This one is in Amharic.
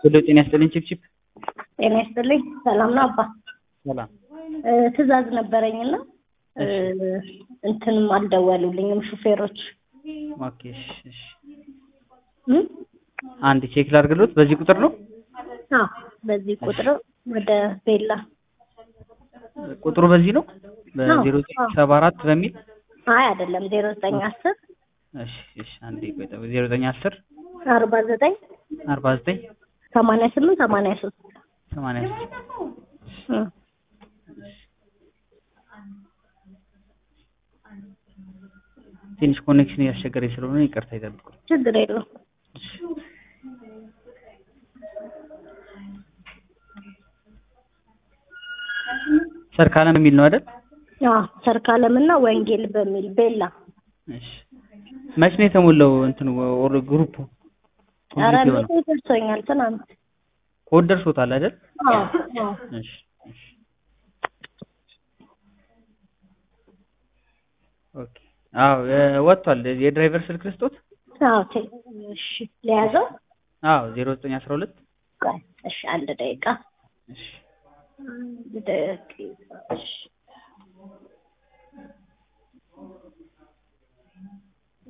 ሁሉ ጤና ይስጥልኝ ቺፕቺፕ ጤና ይስጥልኝ። ሰላም ነው አባ? ሰላም እ ትዕዛዝ ነበረኝና እ እንትንም አልደወሉልኝም ሹፌሮች ኦኬ እሺ እሺ እ አንድ ቼክ ላድርግሎት በዚህ ቁጥር ነው አዎ በዚህ ቁጥር ወደ ቤላ ቁጥሩ በዚህ ነው አዎ፣ በዜሮ አዎ። ሰባ አራት በሚል አይ አይደለም ዜሮ ዘጠኝ አስር እሺ እሺ አንዴ ቆይ ጠብቅ ዜሮ ዘጠኝ አስር አርባ ዘጠኝ አርባ ዘጠኝ ሰማንያ ስምንት ሰማንያ ሶስት ሰማንያ ሶስት እ ትንሽ ኮኔክሽን እያስቸገረኝ ስለሆነ ይቅርታ ይጠብቁ ችግር የለውም። ሰርካለም የሚል ነው አይደል አዎ ሰርካለምና ወንጌል በሚል ቤላ እሺ መች ነው የተሞላው እንትኑ ኦር ግሩፑ ኧረ ኮምፕሊት የሆነው ቤቴ ደርሶኛል ትናንት። ኮድ ደርሶታል አይደል አዎ አዎ እሺ እሺ ኦኬ አዎ እ ወጥቷል የድራይቨር ስልክ ልስጦት አዎ ቴ- እሺ ለያዘው አዎ ዜሮ ዘጠኝ አስራ ሁለት ቆይ እሺ አንድ ደቂቃ እሺ አንድ ደቂቃ እሺ